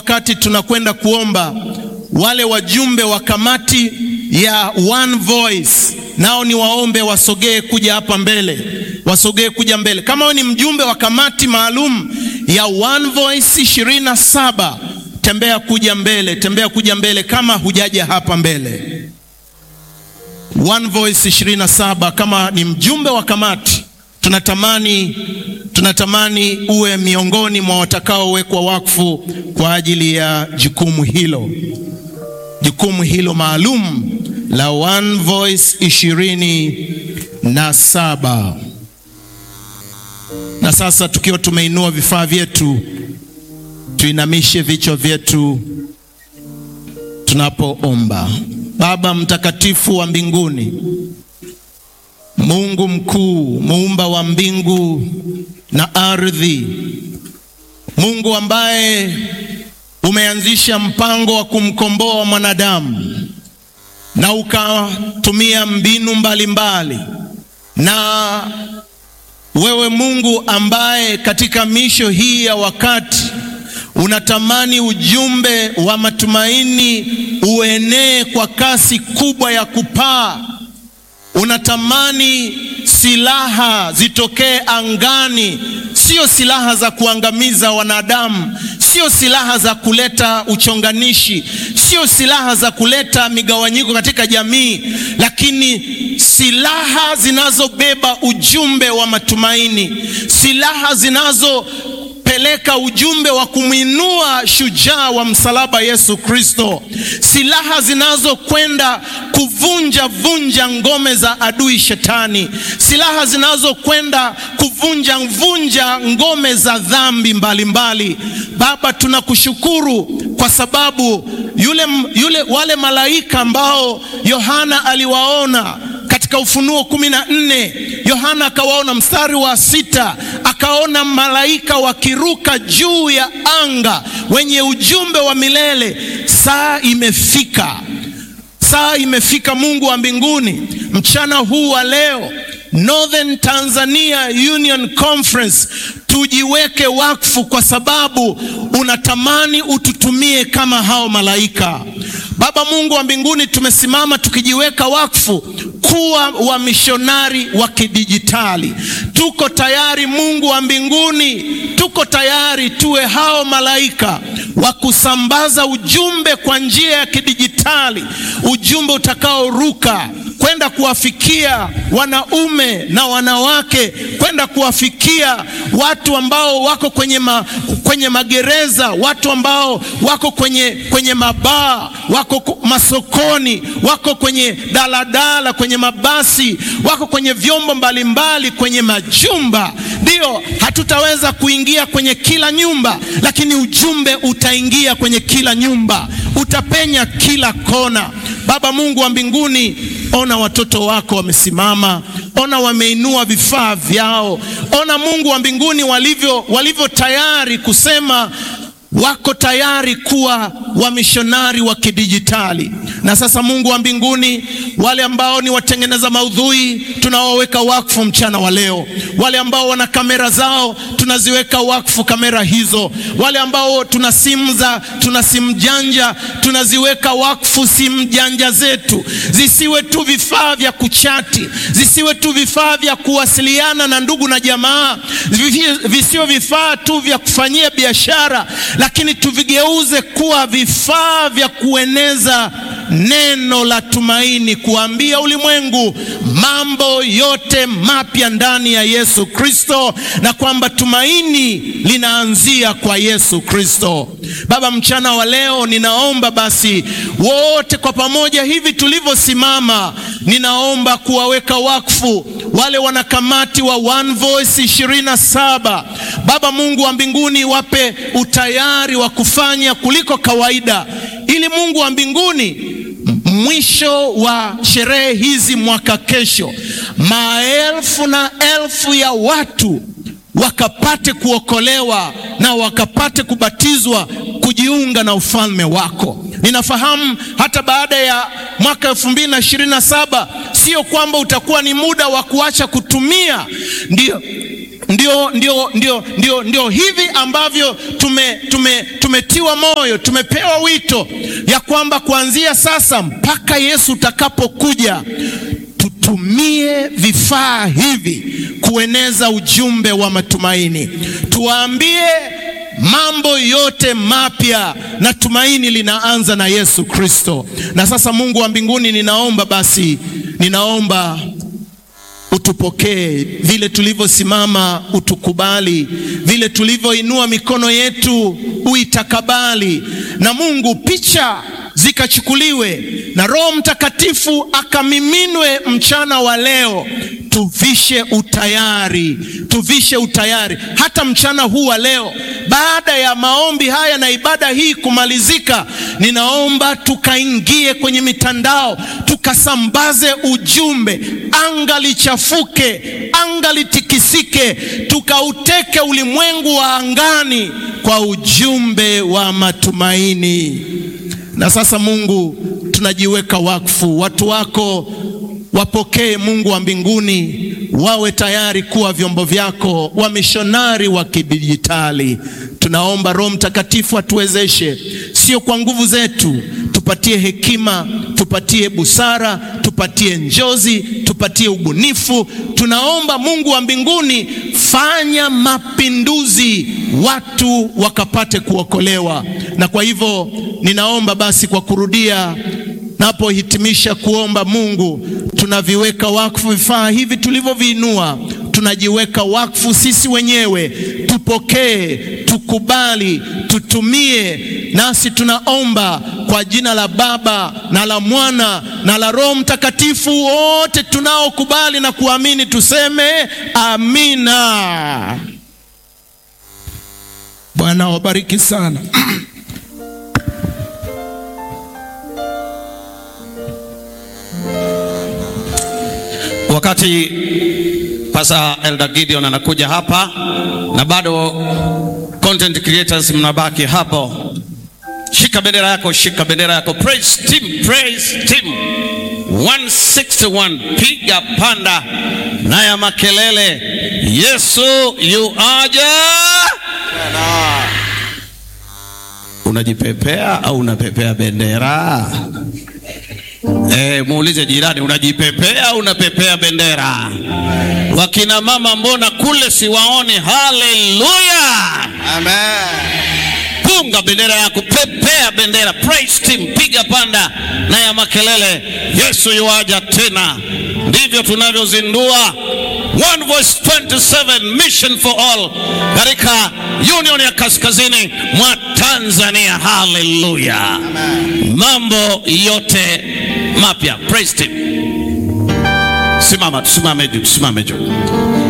wakati tunakwenda kuomba, wale wajumbe wa kamati ya One Voice nao ni waombe wasogee kuja hapa mbele, wasogee kuja mbele. Kama wewe ni mjumbe wa kamati maalum ya One Voice ishirini na saba, tembea kuja mbele, tembea kuja mbele kama hujaja hapa mbele. One Voice 27 kama ni mjumbe wa kamati, tunatamani tunatamani uwe miongoni mwa watakaowekwa wakfu kwa ajili ya jukumu hilo, jukumu hilo maalum la One Voice ishirini na saba. Na sasa tukiwa tumeinua vifaa vyetu, tuinamishe vichwa vyetu tunapoomba. Baba mtakatifu wa mbinguni, Mungu mkuu, muumba wa mbingu na ardhi, Mungu ambaye umeanzisha mpango wa kumkomboa mwanadamu na ukatumia mbinu mbalimbali mbali. Na wewe Mungu ambaye katika misho hii ya wakati unatamani ujumbe wa matumaini uenee kwa kasi kubwa ya kupaa. Unatamani silaha zitokee angani, sio silaha za kuangamiza wanadamu, sio silaha za kuleta uchonganishi, sio silaha za kuleta migawanyiko katika jamii, lakini silaha zinazobeba ujumbe wa matumaini, silaha zinazo peleka ujumbe wa kumwinua shujaa wa msalaba Yesu Kristo, silaha zinazokwenda kuvunja vunja ngome za adui Shetani, silaha zinazokwenda kuvunja vunja ngome za dhambi mbalimbali mbali. Baba, tunakushukuru kwa sababu yule, yule wale malaika ambao Yohana aliwaona katika Ufunuo kumi na nne Yohana akawaona mstari wa sita akaona malaika wakiruka juu ya anga wenye ujumbe wa milele. Saa imefika, saa imefika, Mungu wa mbinguni, mchana huu wa leo Northern Tanzania Union Conference tujiweke wakfu kwa sababu unatamani ututumie kama hao malaika. Baba Mungu wa mbinguni, tumesimama tukijiweka wakfu kuwa wamishonari wa kidijitali. Tuko tayari Mungu wa mbinguni, tuko tayari tuwe hao malaika wa kusambaza ujumbe kwa njia ya kidijitali, ujumbe utakaoruka kwenda kuwafikia wanaume na wanawake, kwenda kuwafikia watu ambao wako kwenye, ma, kwenye magereza, watu ambao wako kwenye, kwenye mabaa, wako masokoni, wako kwenye daladala, kwenye mabasi, wako kwenye vyombo mbalimbali, kwenye majumba. Ndio, hatutaweza kuingia kwenye kila nyumba, lakini ujumbe utaingia kwenye kila nyumba, utapenya kila kona. Baba Mungu wa mbinguni, ona watoto wako wamesimama, ona wameinua vifaa vyao, ona Mungu wa mbinguni walivyo, walivyo tayari kusema wako tayari kuwa wamishonari wa kidijitali. Na sasa Mungu wa mbinguni, wale ambao ni watengeneza maudhui tunawaweka wakfu mchana wa leo. Wale ambao wana kamera zao tunaziweka wakfu kamera hizo. Wale ambao tuna simu za tuna simu janja tunaziweka wakfu simu janja zetu, zisiwe tu vifaa vya kuchati, zisiwe tu vifaa vya kuwasiliana na ndugu na jamaa, visiwe vifaa tu vya kufanyia biashara lakini tuvigeuze kuwa vifaa vya kueneza neno la tumaini, kuambia ulimwengu mambo yote mapya ndani ya Yesu Kristo, na kwamba tumaini linaanzia kwa Yesu Kristo. Baba, mchana wa leo ninaomba basi wote kwa pamoja hivi tulivyosimama, ninaomba kuwaweka wakfu wale wanakamati wa One Voice ishirini na saba. Baba Mungu wa mbinguni, wape utayari wa kufanya kuliko kawaida, ili Mungu wa mbinguni mwisho wa sherehe hizi mwaka kesho, maelfu na elfu ya watu wakapate kuokolewa na wakapate kubatizwa kujiunga na ufalme wako. Ninafahamu hata baada ya mwaka elfu mbili na ishirini na saba sio kwamba utakuwa ni muda wa kuacha kutumia, ndio ndio, ndio, ndio, ndio, ndio hivi ambavyo tume, tume, tumetiwa moyo, tumepewa wito ya kwamba kuanzia sasa mpaka Yesu utakapokuja tutumie vifaa hivi kueneza ujumbe wa matumaini, tuwaambie mambo yote mapya, na tumaini linaanza na Yesu Kristo. Na sasa, Mungu wa mbinguni, ninaomba basi, ninaomba utupokee vile tulivyosimama, utukubali vile tulivyoinua mikono yetu, uitakabali. Na Mungu, picha zikachukuliwe na Roho Mtakatifu akamiminwe mchana wa leo, tuvishe utayari, tuvishe utayari hata mchana huu wa leo. Baada ya maombi haya na ibada hii kumalizika, ninaomba tukaingie kwenye mitandao tukasambaze ujumbe, anga lichafuke, anga litikisike, tukauteke ulimwengu wa angani kwa ujumbe wa matumaini. Na sasa Mungu, tunajiweka wakfu, watu wako wapokee, Mungu wa mbinguni, wawe tayari kuwa vyombo vyako, wamishonari wa kidijitali. Tunaomba Roho Mtakatifu atuwezeshe, sio kwa nguvu zetu, tupatie hekima, tupatie busara, tupatie njozi, tupatie ubunifu. Tunaomba Mungu wa mbinguni, fanya mapinduzi, watu wakapate kuokolewa. Na kwa hivyo ninaomba basi kwa kurudia napohitimisha kuomba, Mungu, tunaviweka wakfu vifaa hivi tulivyoviinua, tunajiweka wakfu sisi wenyewe, tupokee, tukubali, tutumie. Nasi tunaomba kwa jina la Baba na la Mwana na la Roho Mtakatifu, wote tunaokubali na kuamini tuseme amina. Bwana wabariki sana. Wakati Pastor Elder Gideon anakuja hapa na bado content creators mnabaki hapo, shika bendera yako, shika bendera yako. Praise team, praise team 161 piga panda na ya makelele, Yesu yu aja. Unajipepea au unapepea bendera? Eh, muulize jirani, unajipepea au unapepea bendera? Wakina mama mbona kule siwaone? Haleluya, Amen. punga bendera yako, pepea bendera. Praise team, piga panda na ya makelele, Yesu yuaja tena. Ndivyo tunavyozindua One Voice 27 Mission for All katika Union ya Kaskazini mwa Tanzania. Haleluya, mambo yote mapya. Praise team. Simama, tusimame juu, tusimame juu.